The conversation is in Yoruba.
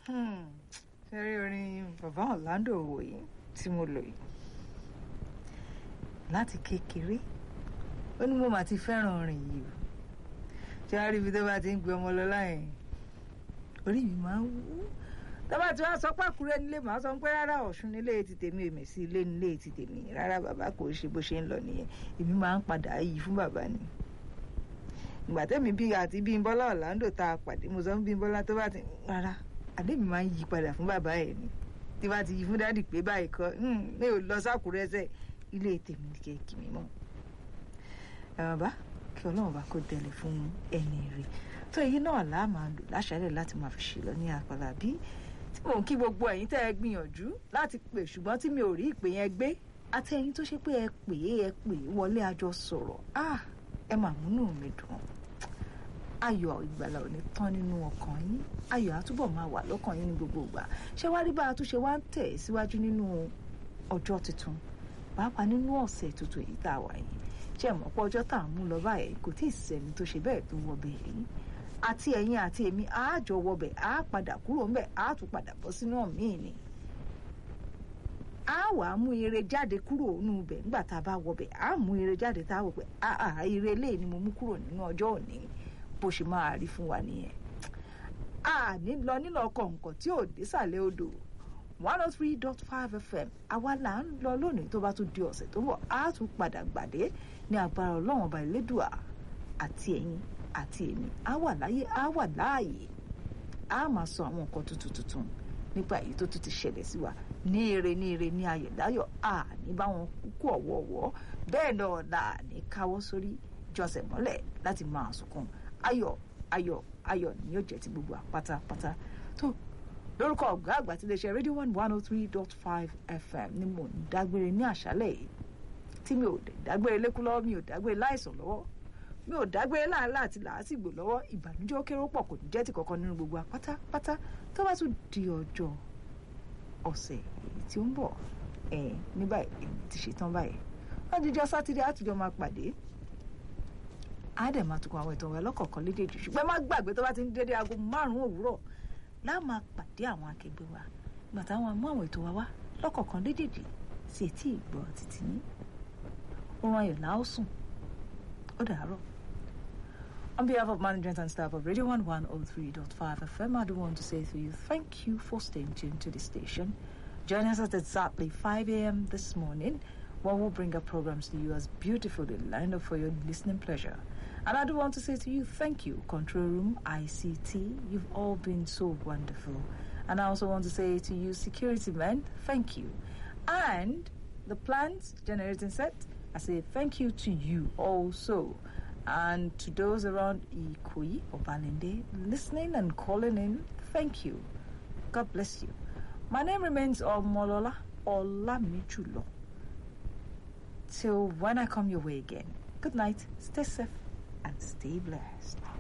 ṣe rí orin bàbá Orlando Owoye tí mo lò yìí láti kékeré ó ní mo mà ti fẹ́ràn orin yìí o ṣé wàá rí ibi tó bá ti ń gbé ọmọ lọ láyìn orí mi máa ń wú tọ́ba tí wọ́n sọ pé Àkúrẹ́ nílé màá sọ pé rárá Ọ̀ṣun nílé ti tèmi èmi sí ilé nílé ti tèmi rárá bàbá kò ṣe bó ṣe ń lọ nìyẹn èmi máa ń padà yí fún bàbá ni ìgbà tẹ́mi bí àti Bímbọ́lá Orlando tá a pàdé mo sọ fún Bímbọ́lá tó bá ti rárá àdé mi máa ń yí padà fún bàbá ẹ̀ ni tí bá ti yí fún dádì pé báyìí kọ́ mi ò lọ sákùrẹ́ sẹ́ ilé tèmi ní kéèkì mi mọ́ ẹ̀ bàbá kí Ọlọ́run bá kó tẹ̀lé fún ẹni rẹ̀ tó èyí náà là máa lò láṣálẹ̀ láti máa fi ṣe lọ ní àpàlà bí tí mò ń kí gbogbo ẹ̀yin tẹ́ ẹ gbìyànjú láti pè ṣùgbọ́n tí mi ò rí ìpè yẹn gbé àti ẹ̀yin tó ṣe pé ẹ pè é ẹ pè é wọlé àjọ sọ̀rọ̀ ah ẹ mà múnú mi dùn ayọ̀ ìgbàlà ò ní tán nínú ọkàn yín ayọ̀ á túbọ̀ máa wà lọ́kàn yín ní gbogbo ìgbà ṣé wá rí bá a tún ṣe wá ń tẹ̀ síwájú nínú ọjọ́ tuntun pàápàá nínú ọ̀sẹ̀ tuntun èyí tá a wà yìí ṣé mọ̀ pé ọjọ́ tá à ń mú lọ báyìí kò tí ì sẹ́ni tó ṣe bẹ́ẹ̀ tó wọ bẹ́ẹ̀ rí àti ẹ̀yin àti èmi á jọ wọbẹ̀ á padà kúrò ńbẹ̀ á tún padà bọ́ sínú míì ni á wàá mú ire jáde kúrò nínú ibẹ̀ nígbà tá a bá wọbẹ̀ á mú ire jáde tá a wọ̀ pé àà ire eléyìí ni mo mú kúrò nínú ọjọ́ òní bó ṣe máa rí fún wa nìyẹn a ní lọ nílò ọkọ̀ nǹkan tí ò désàlẹ̀ odò one oh three dot five fm àwa là ń lọ lónìí tó bá tún di ọ̀sẹ̀ tó bọ̀ á tún padà gbàdé ní agbára ọlọ́run ọba ìlédùà àti ẹ̀yin àti èmi á wà láyé á wà láàyè á máa sọ àwọn nǹkan tuntun tuntun nípa èyí tó tún ti ṣẹlẹ̀ sí wa ní ire ní ire ní ayọ̀ láyọ̀ à ní báwọn kúkú ọ̀wọ̀ọ̀wọ́ bẹ́ẹ̀ náà là ní káwọ́ sórí jọsẹ̀ mọ́lẹ̀ láti máa sunkún ayọ̀ ayọ̀ ayọ̀ ni yóò jẹ́ ti gbogbo àpátápátá tó lórúkọ ọ̀gá àgbà tí iléeṣẹ́ rédíò one one oh three dot five fm ni mo ń dágbére ní àṣálẹ̀ yìí tí mi ò dágbére lékú lọ́wọ́ mi ò dágbére láìsàn lọ́wọ́ mi ò dágbére láàlá àti làásìgbò lọ́wọ́ ìbànújẹ́ ó kéré pọ̀ kò ní jẹ́ ti kankan nínú gbogbo àpátápátá tó bá tún di ọjọ́ ọ̀sẹ̀ èyí tí ó ń bọ̀ ẹ̀ ní báyìí èmi ti ṣetán báyìí wọ́n jíjọ́ sátidé àtijọ́ máa pàdé á dẹ̀ máa tukọ̀ àwọn ìtàn wa lọ́kọ̀ọ̀kan lédèjì ṣùgbọ́n má gbàgbé tó bá ti ń dédé aago márùn-ún òwúrọ̀ láà máa pàdé àwọn akẹgbẹ́ wa ìgbà táwọn mú àwọn ètò wa wá lọ́kọ̀ọ̀kan lédèjì sí etí ìgbọ́ títí ní oorun ayọ̀ là ó sùn ó dàárọ̀. On behalf of management and staff of Radio 1 103.5 FM, I do want to say to you thank you for staying tuned to the station. Join us at exactly 5 a.m. this morning when we'll bring our programs to you as beautifully lined up for your listening pleasure. And I do want to say to you, thank you, Control Room, ICT. You've all been so wonderful. And I also want to say to you, security men, thank you. And the plant generating set, I say thank you to you also. And to those around Ikoyi or Balinde listening and calling in, thank you. God bless you. My name remains Omolola Olamichulo. Till when I come your way again, good night, stay safe, and stay blessed.